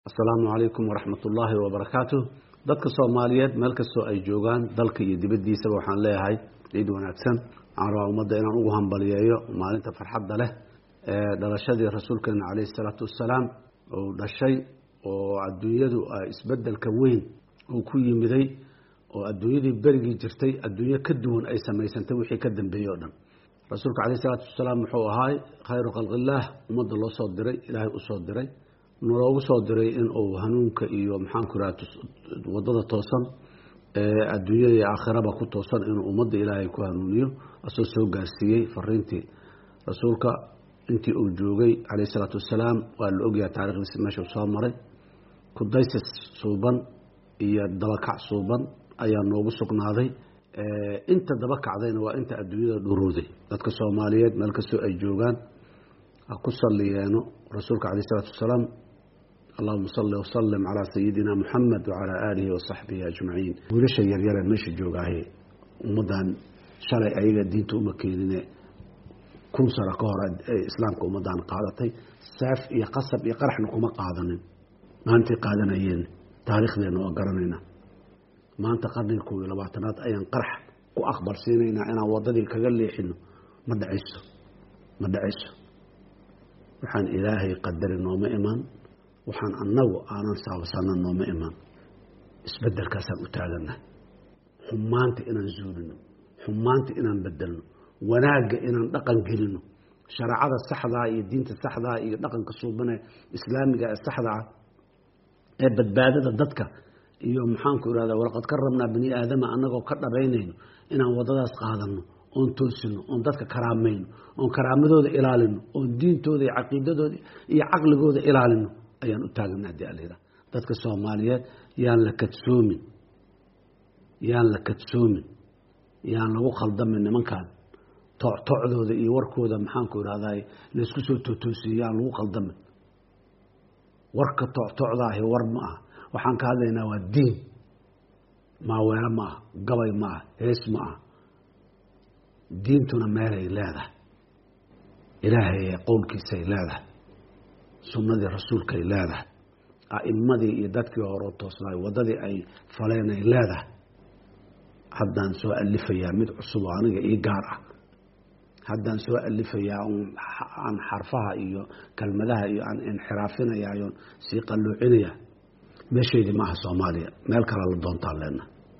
asalaamu calaykum waraxmat ullaahi wabarakaatu dadka soomaaliyeed meel kastoo ay joogaan dalka iyo dibaddiisaba waxaan leeyahay ciid wanaagsan waxaan rabaa ummadda inaan ugu hambaliyeeyo maalinta farxadda leh ee dhalashadii rasuulkeena calayhi isalaatu wassalaam uu dhashay oo adduunyadu isbeddelka weyn uu ku yimiday oo adduunyadii berigii jirtay adduunyo ka duwan ay samaysantay wixii ka dambeeyey o dhan rasuulka calayhi isalaatu wassalaam wuxuu ahaay khayru khalqillaah ummadda loo soo diray ilaahay usoo diray naloogu soo diray in uu hanuunka iyo maxaanku iraha wadada toosan ee adduunyada iyo aakhiraba ku toosan inuu ummadda ilaahay ku hanuuniyo asoo soo gaarsiiyey fariintii rasuulka intii uu joogay calayh isalaatu wassalaam waa la ogyahay taarikhdiisi meeshuu soo maray kudaysis suuban iyo dabakac suuban ayaa noogu sugnaaday inta daba kacdayna waa inta adduunyada dhuruuday dadka soomaaliyeed meel kastoo ay joogaan ha ku salliyeeno rasuulka calayh isalaatu wassalaam allahuma salli wasalim calaa sayidina muxamed wacalaa aalihi wasaxbihi ajmaciin wiilasha yaryare meesha joogaaye ummaddan shalay ayaga diinta uma keenine kun sano ka hor islaamka ummaddan qaadatay saaf iyo qasab iyo qaraxna kuma qaadanin maantay qaadanayeen taariikhdeenna waa garanaynaa maanta qarniga kow iyo labaatanaad ayaan qarax ku aqbalsiinaynaa inaan waddadii kaga leexino ma dhacayso ma dhacayso waxaan ilaahay qadari nooma iman waxaan annagu aanan saabsana nooma iman isbedelkaasaan u taagana xumaanta inaan zuulino xumaanta inaan bedelno wanaagga inaan dhaqan gelino shareecada saxdaa iyo diinta saxdaa iyo dhaqanka suubane islaamiga ee saxdaa ee badbaadada dadka iyo maxaanku irahda walaqad ka rabnaa bani aadama annagoo ka dhabaynayno inaan waddadaas qaadano oon toosino oon dadka karaamayno oon karaamadooda ilaalino oon diintooda iyo caqiidadooda iyo caqligooda ilaalino ayaan u taagana hadii alayidhaha dadka soomaaliyeed yaan la kadsoomin yaan la kadsoomin yaan lagu khaldamin nimankan toctocdooda iyo warkooda maxaanku irahday laysku soo tootoosiye yaan lagu khaldamin warka toctocdaahi war ma ah waxaan ka hadlaynaa waa diin maaweelo ma ah gabay ma ah hees ma ah diintuna meelay leedahay ilaahay qowlkiisay leedahay sunnadii rasuulkay leedahay a'imadii iyo dadkii horeo toosnaay waddadii ay faleenay leedahay haddaan soo alifayaa mid cusub oo aniga ii gaar ah haddaan soo alifayaa aan xarfaha iyo kelmadaha iyo aan inxiraafinayaa oon sii qalluucinaya meesheydii maaha soomaaliya meel kale la doontaan leena